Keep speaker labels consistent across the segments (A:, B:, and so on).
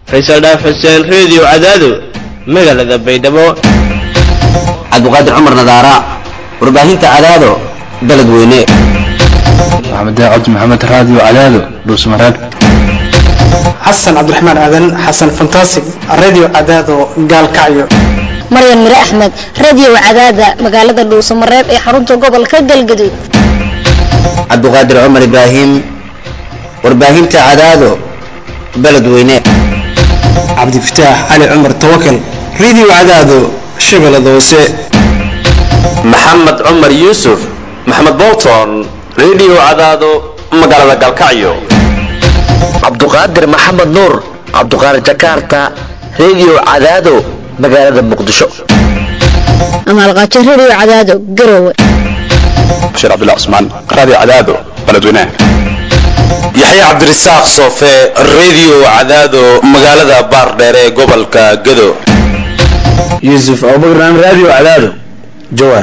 A: faysal dhaaf xuseen reediyo cadaado magaalada baydhabo
B: cabdiqaadir cumar nadaara warbaahinta cadaado beled weyne
C: maxamed cabdi maxamed raadiyo cadaado dhuusmareeb
D: xasan cabdiraxmaan aadan xasan fantasig radio cadaado gaalkacyo
E: maryan mire axmed radio cadaada magaalada dhuusamareeb ee xarunta gobolka galgaduud
B: cabdiqaadir cumar ibraahim warbaahinta cadaado beled weyne
D: cabdifataax cali cumar tawakal radio cadaado shabeellada hoose
F: maxamed cumar yuusuf maxamed bolton radio cadaado magaalada galkacyo
G: cabduqaadir maxamed nuur cabduqaadir jakarta radio cadaado magaalada muqdisho
E: amaalqaajo radio cadaado garowe
C: bashiir cabdullah cusmaan radio cadaado beledweynaha
F: yaxya cabdirasaaq soofe radio cadaado magaalada baardheere ee gobolka gado
H: yuusuf abubakar radio cadaado jawaar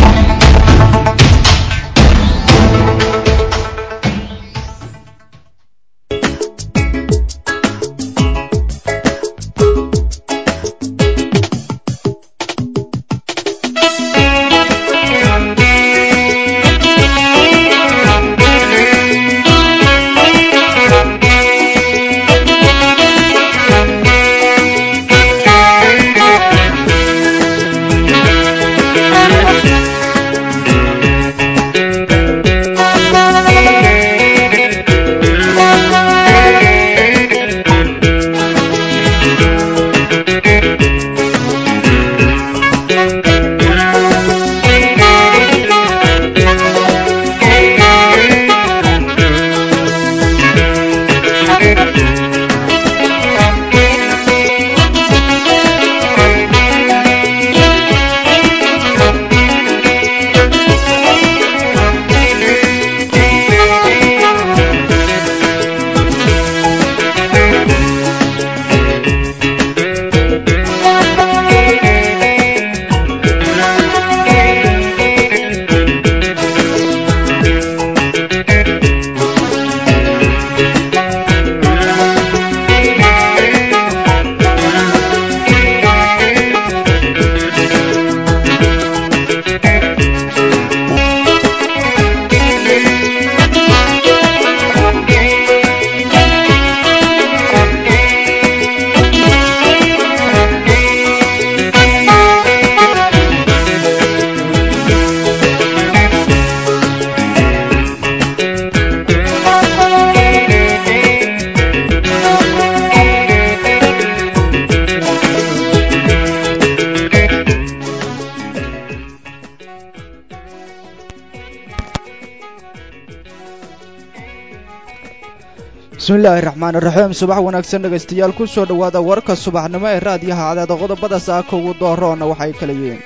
I: bismillaahi raxmaan iraxiim subax wanaagsan dhegaystayaal ku soo dhowaada warka subaxnimo ee raadiyaha cadaada qodobada saaka ugu dooroona waxay kala yihiin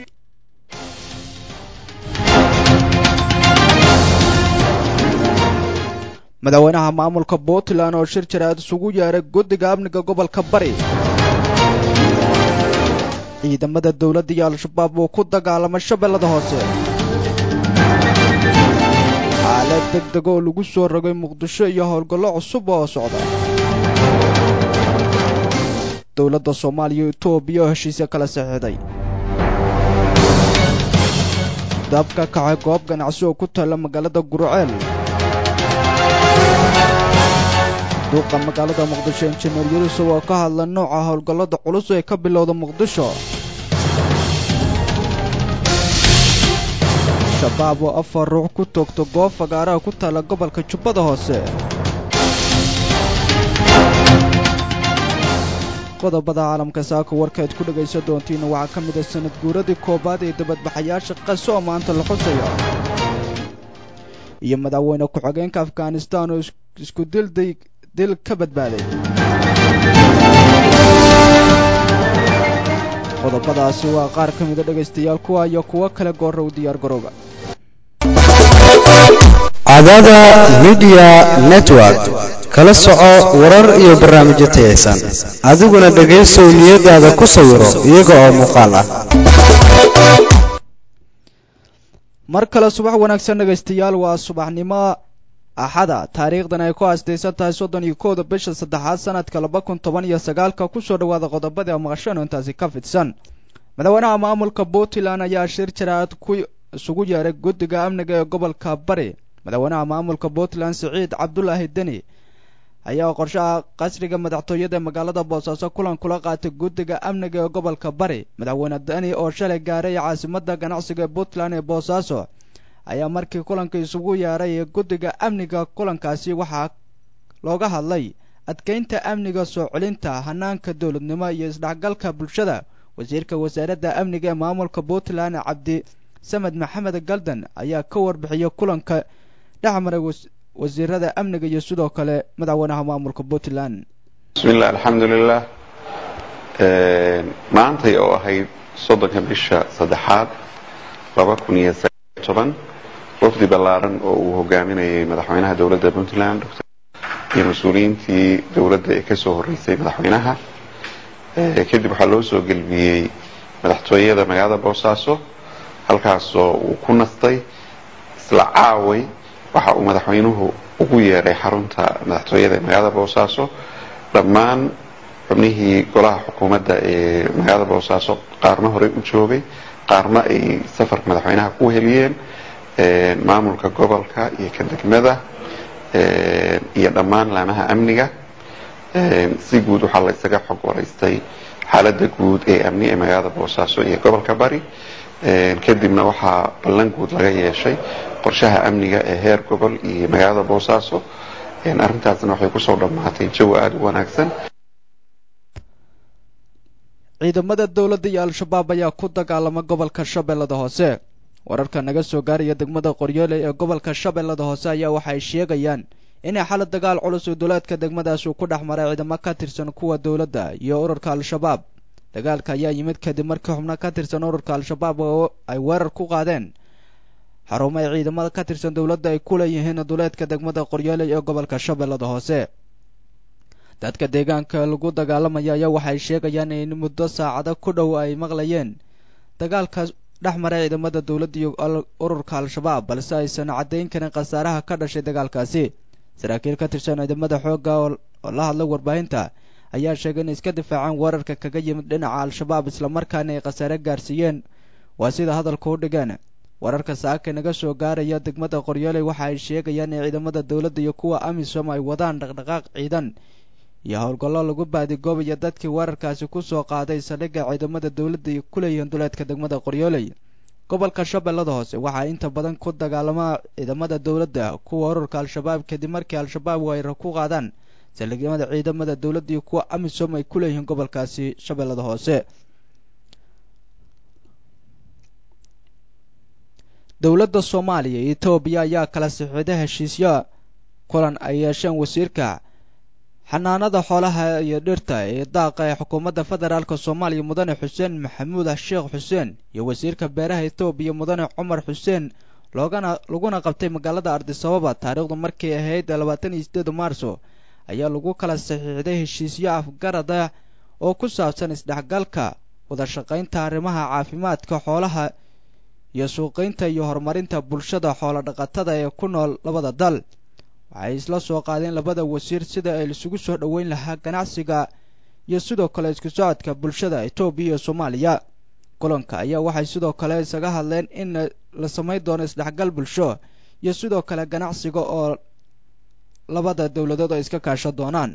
I: madaxweynaha maamulka puntland oo shir jaraad isugu yeeray guddiga amniga gobolka bari ciidamada dowladda iyo al-shabaab uu ku dagaalamay shabeellada hoose xaalad deg deg oo lagu soo rogay muqdisho iyo howlgallo cusub oo socda dowladda soomaaliya iyo etoobiya oo heshiisya kala saxiixday dab ka kacay goob ganacsi oo ku taalla magaalada guruceel duuqa magaalada muqdisho injineer yurusow oo ka hadla nooca howlgallada culus ee ka bilowda muqdisho shabaab oo afar ruux ku toogto goob fagaaraha ku taalla gobolka jubbada hoose qodobada caalamka saaka warkaad ku dhegaysan doontiina waxaa ka mid a sanad guuradii koowaad ee dabadbaxayaasha qaso oo maanta la xusayo iyo madaxweyne ku-xigeenka afghanistan oo isku dilday dil ka badbaaday qodobadaasi waa qaar ka mida dhegaystayaal kuwa iyo kuwo kale goorra u diyaar garooba
J: cadaada midiya network kala soco warar iyo barnaamijyo tayaysan adiguna dhegaysow niyadaada ku sawiro iyaga oo muuqaal ah
I: mar kale subax wanaagsan dhegaystayaal waa subaxnimo axada taariikhdan ay ku aastaysan tahay soddon iyo kowda bisha saddexaad sanadka laba kun toban iyo sagaalka kusoo dhawaada qodobadii a maqasheen oo intaasi ka fidsan madaxweynaha maamulka puntland ayaa shir jaraad ku isugu yeeray guddiga amniga ee gobolka bari madaxweynaha maamulka puntland siciid cabdulaahi deni ayaa qorshaha qasriga madaxtooyada ee magaalada boosaaso kulan kula qaatay guddiga amniga ee gobolka bari madaxweyne deni oo shalay gaaray caasimada ganacsiga ee puntland ee boosaaso ayaa markii kulanka isugu yeeray guddiga amniga kulankaasi waxaa looga hadlay adkeynta amniga soo celinta hanaanka dowladnimo iyo isdhexgalka bulshada wasiirka wasaaradda amniga ee maamulka puntland cabdi samed maxamed galdan ayaa ka warbixiyay kulanka dhexmaray wasiirada amniga iyo sidoo kale madaxweynaha maamulka puntland
K: bismillahi alxamdulilah maantay oo ahayd soddonka bisha saddexaad laba kun iyo sagaal toban wafdi ballaaran oo uu hogaaminayay madaxweynaha dowladda puntland iyo mas-uuliyiintii dowladda ee kasoo horeysay madaxweynaha kadib waxaa loo soo gelbiyey madaxtooyada magaalada boosaaso halkaasoo uu ku nastay isla caaway waxa uu madaxweynuhu ugu yeeray xarunta madaxtooyada ee magaalada boosaaso dhammaan xubnihii golaha xukuumadda ee magaalada boosaaso qaarna horey u joogay qaarna ay safarka madaxweynaha ku heliyeen maamulka gobolka iyo ka degmada iyo dhammaan laamaha amniga si guud waxaa la isaga xog waraystay xaaladda guud ee amni ee magaalada boosaaso iyo gobolka bari kadibna waxaa ballan guud laga yeeshay qorshaha amniga ee heer gobol iyo magaalada boosaaso arrintaasna waxay kusoo dhammaatay jawi aada u wanaagsan
I: ciidamada dowladda iyo al-shabaab ayaa ku dagaalama gobolka shabeellada hoose wararka naga soo gaaraya degmada qoryoole ee gobolka shabeellada hoose ayaa waxay sheegayaan inay xala dagaal culus oo duleedka degmadaas uu ku dhex maray ciidamo ka tirsan kuwa dowladda iyo ururka al-shabaab dagaalka ayaa yimid kadib markii xubno ka tirsan ururka al-shabaab oo ay weerar ku qaadeen xarumo ay ciidamada ka tirsan dowladda ay ku leeyihiin duleedka degmada qoryoole ee gobolka shabeellada hoose dadka deegaanka lagu dagaalamaya ayaa waxay sheegayaan in muddo saacado ku dhow ay maqlayeen dagaalka dhex maray ciidamada dowladda iyo ururka al-shabaab balse aysan caddayn karin khasaaraha ka dhashay dagaalkaasi saraakiil ka tirsan ciidamada xoogga oo la hadlay warbaahinta ayaa sheegay in iska difaaceen weerarka kaga yimid dhinaca al-shabaab islamarkaana ay khasaare gaarsiiyeen waa sida hadalka u dhigeen wararka saaka naga soo gaaraya degmada qoryooley waxa ay sheegayaan in ciidamada dowladda iyo kuwa amisom ay wadaan dhaqdhaqaaq ciidan iyo howlgallo lagu baadigoobayo dadkii weerarkaasi ku soo qaaday saldhigga ciidamada dowladda ay ku leeyihiin duleedka degmada qoryooley gobolka shabeellada hoose waxaa inta badan ku dagaalama ciidamada dowladda kuwa ururka al-shabaab kadib markii al-shabaab weerar ku qaadaan saldhigyamada ciidamada dowladda iyo kuwa amisom ay ku leeyihiin gobolkaasi shabeellada hoose dowladda soomaaliya iyo etoobiya ayaa kala sixiday heshiisyo kulan ay yeesheen wasiirka xanaanada xoolaha iyo dhirta ee daaqa ee xukuumadda federaalk soomaaliya mudane xuseen maxamuud sheekh xuseen iyo wasiirka beeraha etoobiya mudane cumar xuseen loogana laguna qabtay magaalada ardisababa taariikhdu markay ahayd labaatan iyo sideed maarso ayaa lagu kala saxiixday heshiisyo afgarada oo ku saabsan isdhexgalka wada shaqaynta arrimaha caafimaadka xoolaha iyo suuqaynta iyo horumarinta bulshada xoolo dhaqatada ee ku nool labada dal waxay isla soo qaadeen labada wasiir sida ay isugu soo dhoweyn lahaa ganacsiga iyo sidoo kale isku socodka bulshada etoobiya iyo soomaaliya kulanka ayaa waxay sidoo kale isaga hadleen in la samayn doono isdhexgal bulsho iyo sidoo kale ganacsiga oo labada dowladood ay iska kaashan doonaan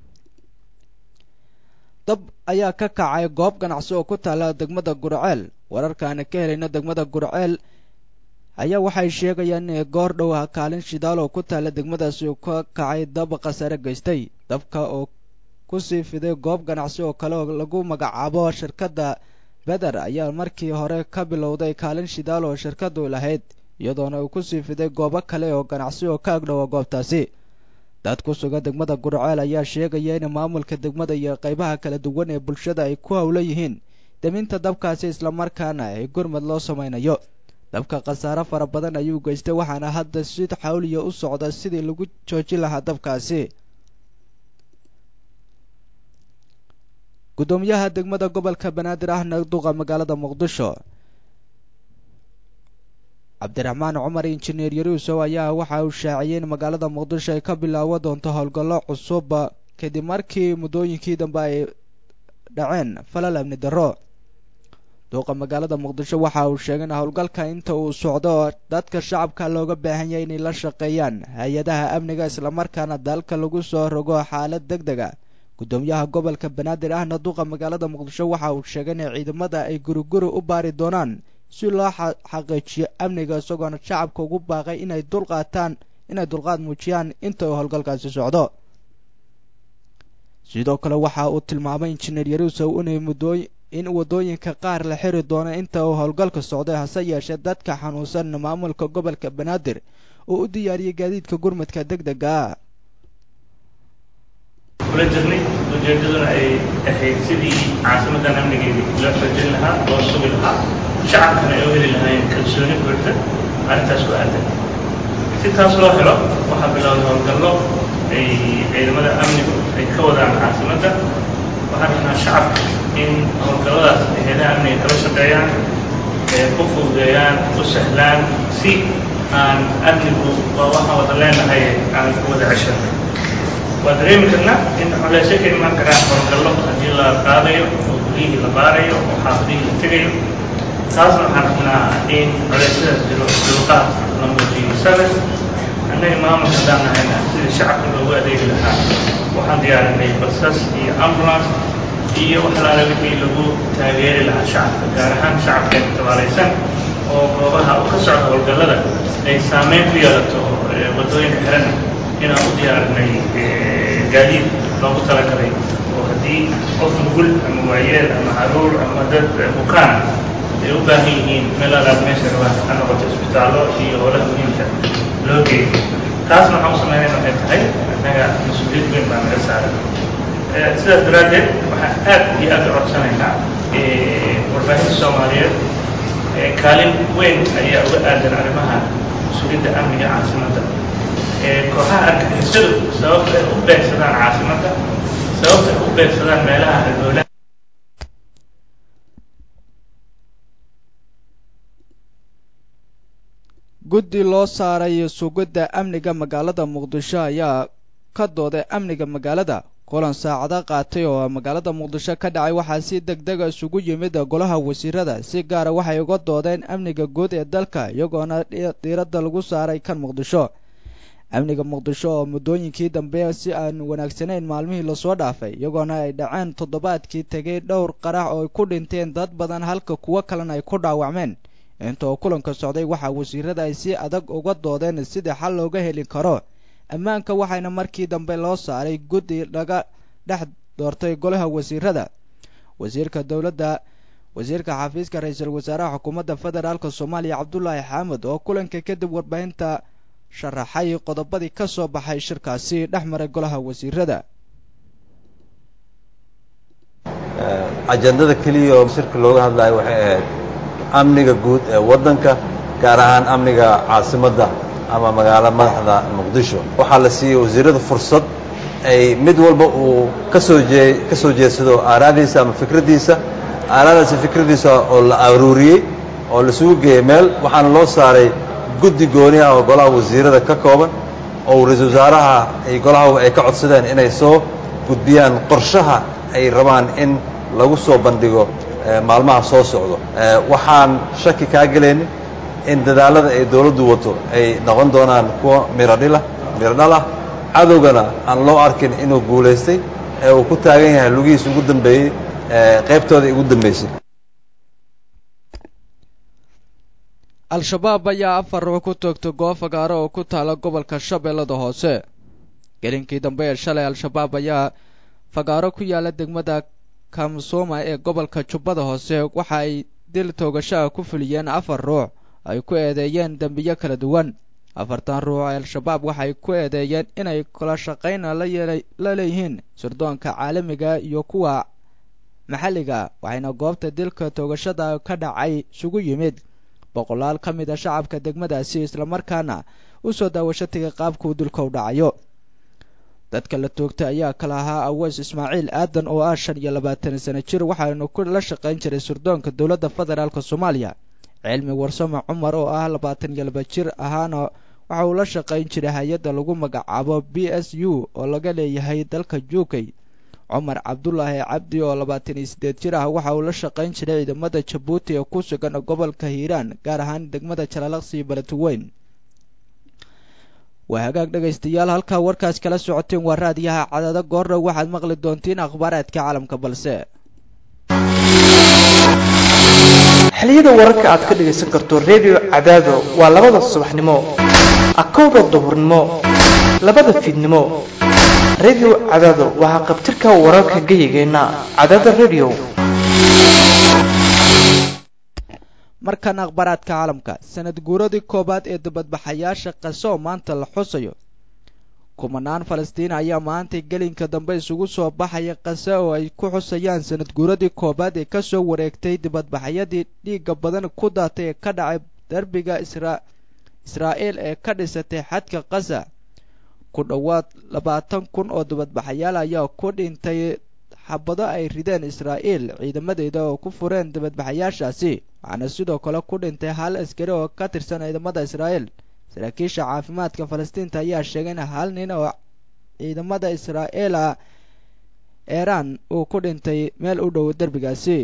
I: dab ayaa ka kacay goob ganacsi oo ku taala degmada gurceel wararkaana ka helayna degmada gurceel ayaa waxay sheegayaan in goor dhow ah kaalin shidaal oo ku taala degmadaasi uu ka kacay dab khasare geystay dabka oo kusii fiday goob ganacsi oo kale oo lagu magacaabo shirkadda beder ayaa markii hore ka bilowday kaalin shidaal oo shirkadu lahayd iyadoona uu kusii fiday goobo kale oo ganacsi oo ka agdhowa goobtaasi dad ku sugan degmada gurceel ayaa sheegaya in maamulka degmada iyo qaybaha kala duwan ee bulshada ay ku howlan yihiin deminta dabkaasi islamarkaana ay gurmad loo samaynayo dabka khasaare fara badan ayuu geystay waxaana hadda si xawliya u socda sidii lagu joojin lahaa dabkaasi guddoomiyaha degmada gobolka banaadir ahna duqa magaalada muqdisho cabdiraxmaan cumar injineer yaruusow ayaa waxa uu shaaciyey in magaalada muqdisho ay ka bilaawo doonto howlgallo cusub kadib markii muddooyinkii dambe ay dhaceen falal amni darro duuqa magaalada muqdisho waxa uu sheegay in howlgalka inta uu socdo dadka shacabka looga baahan yahay inay la shaqeeyaan hay-adaha amniga islamarkaana dalka lagu soo rogo xaalad deg deg a guddoomiyaha gobolka banaadir ahna duuqa magaalada muqdisho waxa uu sheegay in ciidamada ay guriguri u baari doonaan si loo xaqiijiyo amniga isagoona shacabka ugu baaqay inay dulqaataan inay dulqaad muujiyaan inta uu howlgalkaasi socdo sidoo kale waxa uu tilmaamay injineer yaruusow inay muddooy in waddooyinka qaar la xiri doono inta uu howlgalka socday hase yeeshee dadka xanuunsan maamulka gobolka banaadir oo u diyaariyey gaadiidka gurmadka deg dega ah
L: kula jirnay ujeedaduna ay ahayd sidii caasimadan amnigeedii loo xoojin lahaa loo sugi lahaa shacabkana ay u heli lahaayeen kalsooni buuxda arrintaas ku aadan si taas loo helo waxaa bilowday howlgallo ay ciidamada amnigu ay ka wadaan caasimadda waxaan rabnaa shacabka in howlgalladaas ay hayadaha amniga kala shaqeeyaan ee u fududeeyaan u sahlaan si aan amnigu waa waxaan wada leenahay aan ku wada ceshanay waa dareemi karnaa in culeysyo ka imaan karaan howlgallo haddii la qaadayo oo guryihii la baarayo oo xaafadihii la tegayo taasna waxaan rabnaa in culeysyadaas jiro dulqaad la muujiyo sabir annaga maamulka haddaan nahayna sidii shacabka loogu adeegi lahaa waxaan diyaarinay basas iyo ambulance iyo wax laala wixii lagu taageeri lahaa shacabka gaar ahaan shacabkeena tabaalaysan oo goobaha u ka socda howlgallada ay saameyn ku yeelato waddooyinka xirana inaan u diyaarinay gaadiid loogu talagalay oo haddii qof nugul ama waayeel ama caruur ama dad bukaan ay u baahan yihiin meel alaad meesha rabaan ha noqoto isbitaallo iyo howlaha muhiimka loo geeyo taasna waxaan u samaynayna waxay tahay annaga mas-uuliyad weyn baa naga saaran sidaas daraaddeed waxaan aad iyo aad u codsanaynaa warbaahinta soomaaliyeed kaalin weyn ayaa uga aadan arrimaha mas-uuliyadda amniga caasimadda kooxaha argagixisadu sababta ay u beegsadaan caasimadda sababta ay u beegsadaan meelaha halbowlaha
I: guddi loo saaray sugidda amniga magaalada muqdisho ayaa ka dooday amniga magaalada kulan saacado qaatay oo magaalada muqdisho ka dhacay waxaa si deg dega isugu yimid golaha wasiirada si gaara waxay uga doodeen amniga guud ee dalka iyagoona diiradda lagu saaray kan muqdisho amniga muqdisho oo muddooyinkii dambe si aan wanaagsanayn maalmihii lasoo dhaafay iyagoona ay dhaceen toddobaadkii tegay dhowr qarax oo ay ku dhinteen dad badan halka kuwo kalena ay ku dhaawacmeen inta oo kulanka socday waxaa wasiirada ay si adag uga doodeen sidii xal looga heli karo ammaanka waxayna markii dambe loo saaray guddi laga dhex doortay golaha wasiirada wasiirka dowladda wasiirka xafiiska ra-iisul wasaaraha xukuumadda federaalk soomaaliya cabdulaahi xaamud oo kulanka kadib warbaahinta sharaxay qodobadii ka soo baxay shirkaasi dhex maray golaha wasiirada
M: ajandada keliya oo shirka looga hadlayo waxay ahayd amniga guud ee waddanka gaar ahaan amniga caasimadda ama magaalo madaxda muqdisho waxaa la siiyey wasiirada fursad ay mid walba uu kasoo jee ka soo jeedsado aaraadiisa ama fikraddiisa aaraadaasi fikraddiisa oo la aruuriyey oo laisugu geeyey meel waxaana loo saaray guddi gooni ah oo golaha wasiirada ka kooban oo ra-iisul wasaaraha ay golaha ay ka codsadeen inay soo gudbiyaan qorshaha ay rabaan in lagu soo bandhigo maalmaha soo socdo waxaan shaki kaa gelaynin in dadaallada ay dawladdu wato ay noqon doonaan kuwa mirodhila mirodhalah cadowgana aan loo arkin inuu guulaystay ee uu ku taagan yahay lugihiis ugu dambeeyey qaybtooda ugu dambaysay
I: al-shabaab ayaa afar ruux ku toogtay goob fagaaro oo ku taala gobolka shabeellada hoose gelinkii dambe ee shalay al-shabaab ayaa fagaaro ku yaala degmada kamsoma ee gobolka jubbada hoose waxa ay dil toogashaha ku fuliyeen afar ruux ay ku eedeeyeen dembiyo kala duwan afartan ruux ee al-shabaab waxay ku eedeeyeen inay kala shaqayna la leeyihiin sirdoonka caalamiga iyo kuwa maxalliga waxayna goobta dilka toogashada ka dhacay isugu yimid boqolaal ka mid a shacabka degmadaasi islamarkaana u soo daawasho tegay qaabkuu dilka u dhacayo dadka la toogtay ayaa kala ahaa aweys ismaaciil aadan oo ah shan iyo labaatan sano jir waxaanu ku la shaqayn jiray sirdoonka dowladda federaalk soomaaliya cilmi warsame cumar oo ah labaatan iyo laba jir ahaana waxa uu la shaqayn jiray hay-adda lagu magacaabo b s u oo laga leeyahay dalka jukay cumar cabdulaahi cabdi oo labaatan iyo siddeed jir ah waxa uu la shaqayn jiray ciidamada jabuuti ee ku sugan gobolka hiiraan gaar ahaan degmada jalalaqsi balatuweyn waa hagaag dhegaystayaal halkaa warkaas kala socoteen waa raadiyaha cadada goordhow waxaad maqli doontiin akhbaaraadka caalamka balse
N: xiliyada wararka aad ka dhagaysan karto redio cadaado waa labada subaxnimo akowda duhurnimo labada fiidnimo redio cadaado waxaa qabtirka wararka geyigeenna cadaada redio
I: markan akhbaaraadka caalamka sanad guuradii koowaad ee dibadbaxayaasha qaso oo maanta la xusayo kumanaan falastiin ayaa maantay gelinka dambe isugu soo baxaya qase oo ay ku xusayaan sanad guuradii koowaad ee kasoo wareegtay dibadbaxyadii dhiigga badan ku daatay ee ka dhacay derbiga israa'iil ee ka dhisatay xadka qasa ku dhowaad labaatan kun oo dibadbaxayaal ayaa ku dhintay xabado ay rideen israa'iil ciidamadeeda oo ku fureen dibadbaxayaashaasi waxaana sidoo kale ku dhintay hal askari oo ka tirsan ciidamada israa'iil saraakiisha caafimaadka falastiinta ayaa sheegay in hal nin oo ciidamada israa'iil ah eeraan uu ku dhintay meel u dhow derbigaasi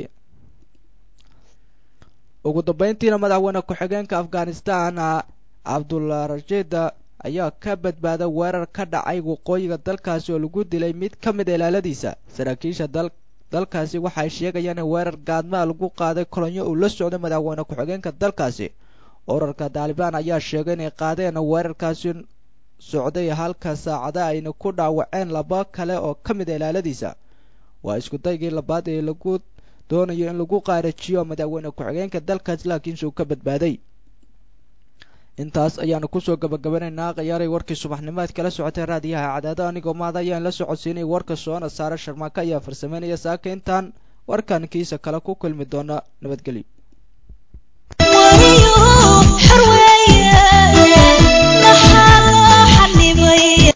I: ugu dambeyntiina madaxweyne ku-xigeenka afghanistan cabdullah rashida ayaa ka badbaaday weerar ka dhacay waqooyiga dalkaasi oo lagu dilay mid ka mid a ilaaladiisa saraakiisha dal dalkaasi waxay sheegayaan in weerar gaadmaa lagu qaaday kolonyo uu la socday madaxweyne ku-xigeenka dalkaasi urarka taalibaan ayaa sheegay inay qaadeen weerarkaasi socday halka saacada ayna ku dhaawaceen laba kale oo ka mid a ilaaladiisa waa isku daygii labaad ee lagu doonayo in lagu qaarajiyo madaxweyne ku-xigeenka dalkaasi laakiinse uu ka badbaaday intaas ayaanu kusoo gabagabanaynaa khiyaaray warkii subaxnimaad kala socotay raadiyaha cadaado anigoo maada ayaan la socodsiinay warka soona saare sharmaaka ayaa farsameynaya saaka intaan warkan kiisa kale ku kulmi doona nabadgelyo